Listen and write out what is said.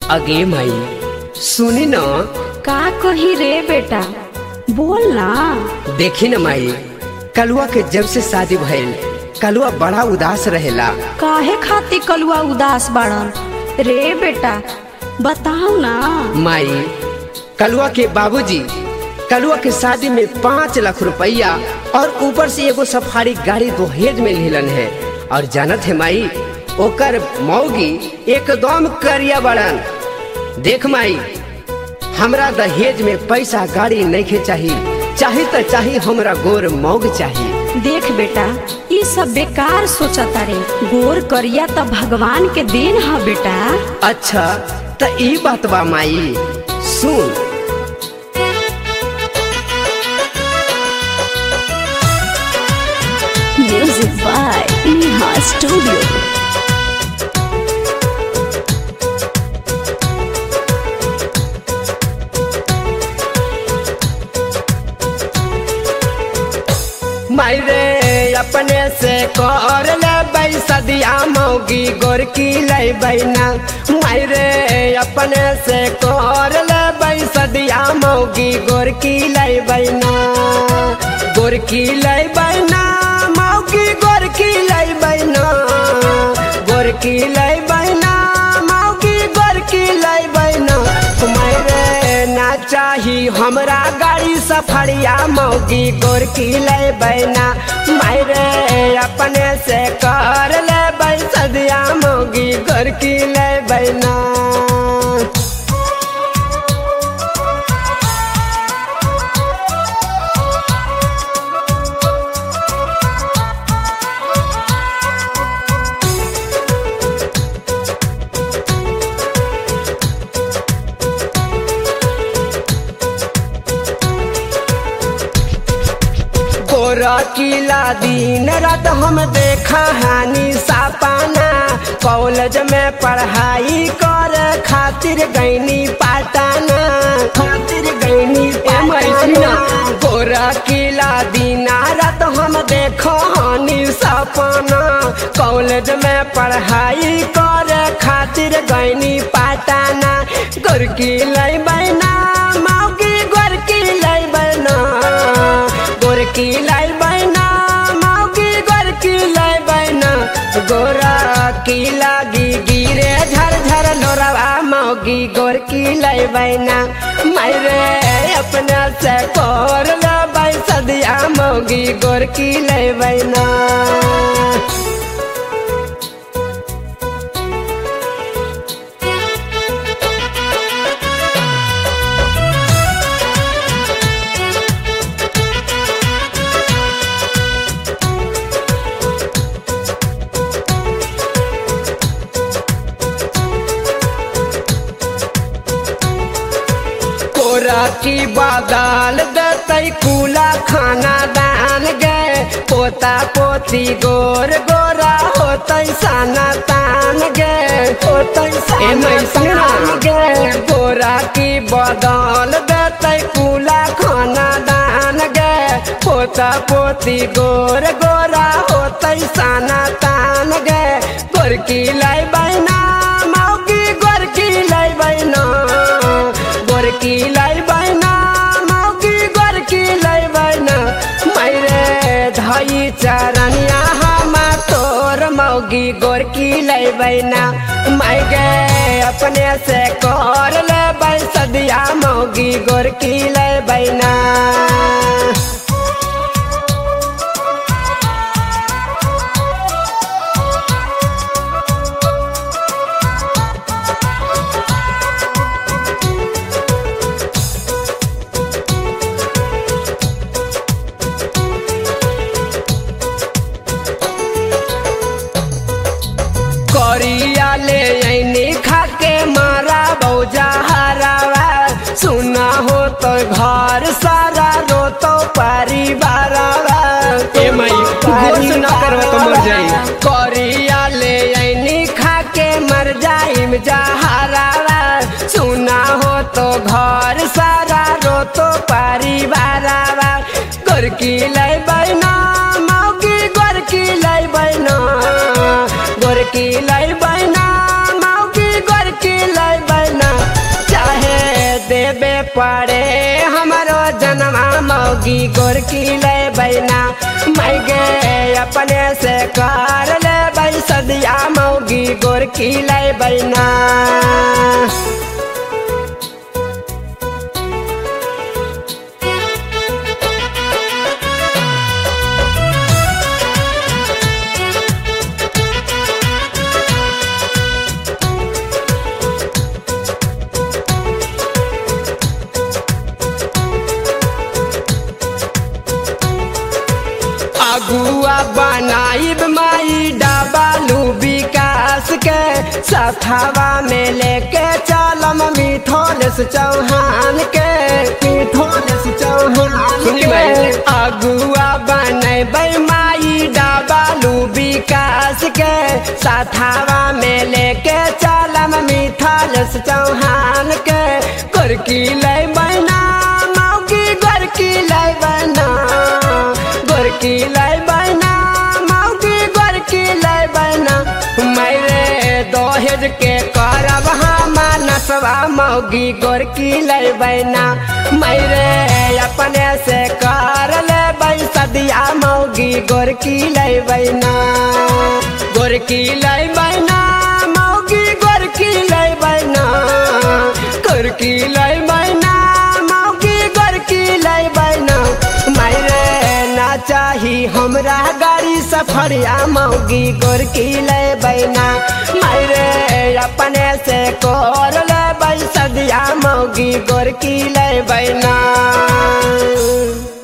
अगे माई सुनी न का कही रे बेटा बोल ना देखी न माई कलुआ के जब से शादी भइल कलुआ बड़ा उदास रहेला काहे खाती कलुआ उदास बाड़न रे बेटा बताओ ना माई कलुआ के बाबूजी कलुआ के शादी में पाँच लाख रुपया और ऊपर से एगो सफारी गाड़ी दहेज में लेलन है और जानत है माई ओकर मौगी एकदम करिया बड़न देख माई हमरा दहेज में पैसा गाड़ी नहीं चाहिए चाहे तो चाहे हमरा गोर मौग चाहिए देख बेटा ये सब बेकार सोचता रे गोर करिया त भगवान के देन है बेटा अच्छा तो ई बात बा माई सुन म्यूजिक बाय नेहा स्टूडियो मायरे अपने से कर ले सदिया मौगी गोरकी ले बैना मायरे अपने से कर ले सदिया मौगी गोरकी ले बैना गोरकी ले बैना मौगी गोरकी ले बैना गोरकी ले बैना मौगी गोरकी ले बैना मायरे ना चाही हमरा गाड़ी सफरिया मौगी गोरकी ले बैना मायरे अपने से कर ले बै सदिया मौगी गोरकी ले बैना गोरा किला दिन रात हम देखा हानि सापाना कॉलेज में पढ़ाई कर खातिर गैनी पाटाना खातिर गैनी पाटाना गोरा किला दिन रात हम देखो हानि सपना कॉलेज में पढ़ाई कर खातिर गैनी पाटाना गोरकी लै बैना मौगी गोरकी लै बैना गोरकी लाई बैना मौगी गोरकी लाई बैना गोरा की लागी गिरे झर झर लोरवा मौगी गोरकी लाई बैना मायरे अपना से कोर लै सदिया मौगी गोरकी लाई बैना कोरा की बादाल दतै कूला खाना दान गए पोता पोती गोर गोरा होतै साना तान गए होतै साना तान गए कोरा की बादाल दतै कूला खाना दान गए पोता पोती गोर गोरा होतै साना तान गए गोरकी लाई बैना मौगी गोरकी लाई बैना गोरकी लाई बैना मौगी गोरकी लाई बैना मैरे धई चरनिया हमा तोर मौगी गोरकी लाई बैना मैं गे अपने से कर ले बै सदिया मौगी गोरकी लाई बैना करिया ले ऐनी खाके मारा बौजा हरावा सुना हो तो घर सारा रो तो परिवारवा ए मई गोस ना करवा तो मर जाई करिया ले ऐनी खाके मर जाइम जा हरावा सुना हो तो घर सारा रो तो परिवारवा गोरकी लै बैना मौगी गोरकी लै बैना गोरकी लै बैना मौगी गोरकी लै बैना पड़े हमारो जन्मा मौगी गोरकी ले बैना मैं गे अपने से कर ले बै सदिया मौगी गोरकी ले बैना अगुआ बनाइब माई डाबालू विकास के सथावा में लेके चलम मिथोलेस चौहान के मिथोलेस चौहान के अगुआ बनैबै माई डाबालू विकास के सथावा में लेके चलम मिथोलेस चौहान के गोरकी लै बना मौगी गोरकी लै बना गोरकी लै बना मौगी गोरकी लै बना मैरे दहेज के करब हम नसवा मौगी गोरकी लै बना मैरे अपने से कर ले सदिया मौगी गोरकी लै बना गोरकी लै बना मौगी गोरकी लै बना गोरकी लै बना मौगी गोरकी लै बना मैरे ना चाही हमरा गाड़ी सफरिया मौगी गोरकी ले बैना मैरे अपने से कर ले सदिया मौगी गोरकी ले बैना